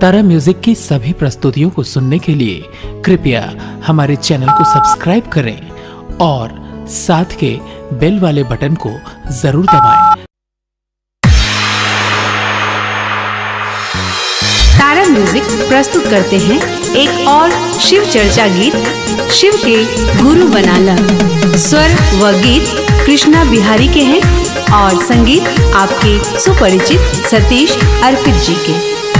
तारा music की सभी प्रस्तुतियों को सुनने के लिए कृपया हमारे चैनल को सब्सक्राइब करें और साथ के बेल वाले बटन को जरूर दबाएं। तारा म्यूजिक प्रस्तुत करते हैं एक और शिव चर्चा गीत शिव के गुरु बनाला स्वर व गीत कृष्णा बिहारी के हैं और संगीत आपके सुपरिचित सतीश अर्पित जी के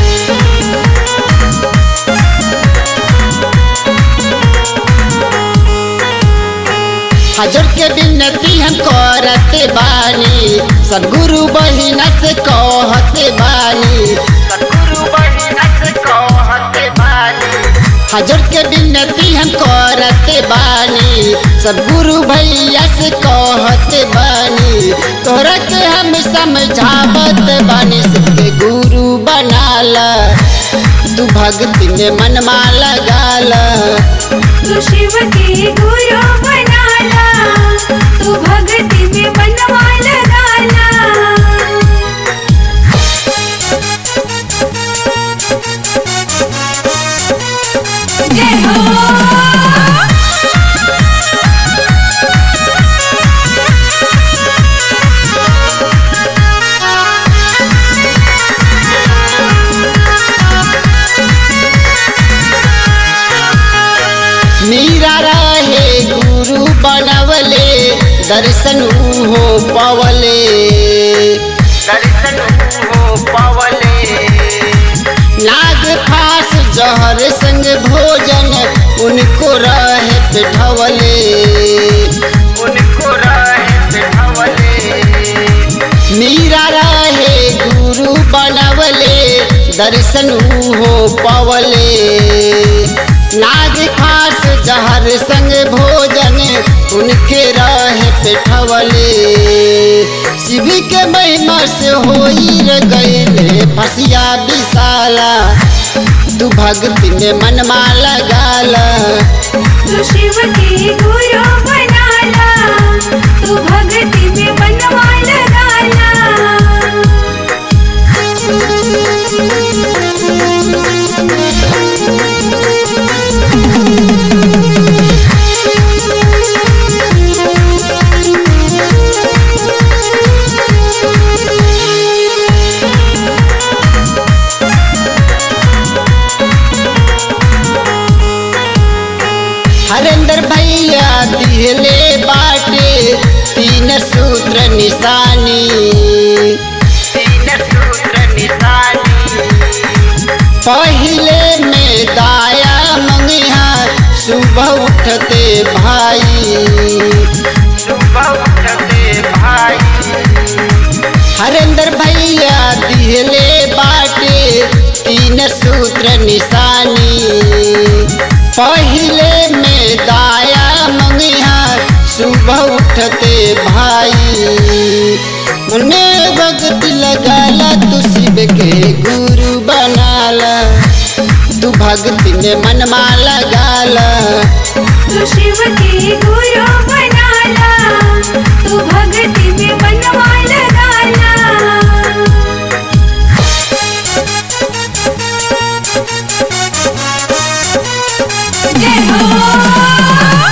हजर के विनती हम करते बानी सदगुरु बहिना से कहते बानी सदगुरु बहिना से कहते बानी हजर के विनती हम करते बानी सदगुरु भैया से कहते बानी तोरा के हम समझावत बानी सबके गुरु बनाला तू भक्ति में मनमा लगाला तू शिव के गुरु बनाला तू भक्ति में मनवा लगाला जय हो मीरा रहे गुरु बनवले दर्शन हो पवले दर्शन हो पवले नाग फास जहर संग भोजन उनको रहे पिठवले उनको रहे पिठवले मीरा रहे गुरु बनवले दर्शन हो पवले नाग खास जहर संग भोजन उनके रहे पेठवले शिव के महिमा से होई रे गईले फसिया विशाला तू भक्ति में मनमा लगाला तू शिव के गुरु बनाला तू भक्ति में मनवा लगाला हरेंद्र भैया दिहले बाटे तीन सूत्र निशानी तीन सूत्र निशानी पहले में दाया मंगिया सुबह उठते भाई सुबह उठते भाई हरेंद्र भैया दिहले बाटे तीन सूत्र निशानी पहले में दाया मंगिया सुबह उठते भाई मने वक्त लगाला तू शिव के गुरु बनाला तू भक्ति में मनमा लगाला तू शिव के गुरु बनाला तू भक्ति में मनवा लगाला जय हो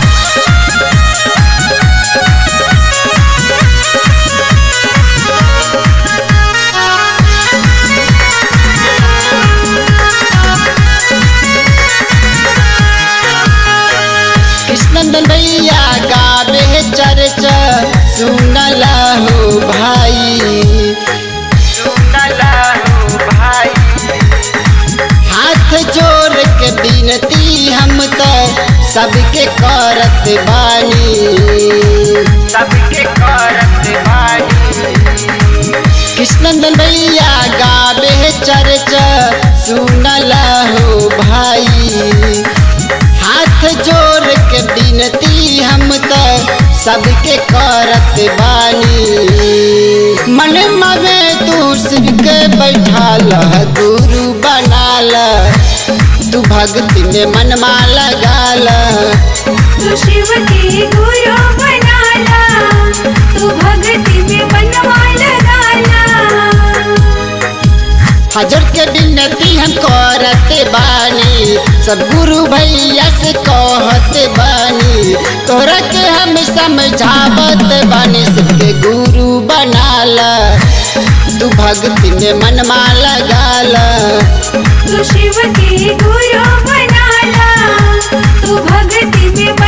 कृष्णनंदन भैया गावे चर्चा सुनला हो भाई सुनला हो भाई हाथ जोड़ के बिनती हम तो सबके करत बानी सबके करत बानी कृष्णनंदन भैया गावे चर्चा सुनला हो भाई हाथ जोड़ के बिनती हम तो सबके करत बानी मन में तू शिव के बैठाल गुरु बनाल तू भक्ति में मनमा लगाल तू शिव के गुरु बनाला तू भक्ति में मनवा लगाला हजर के विनती हम करते बानी सदगुरु भैया से कहते बानी तोरा के हम समझावत बानी सबके गुरु बनाला तू भक्ति में मनमा लगाला तू शिव के गुरु बनाला तू भक्ति में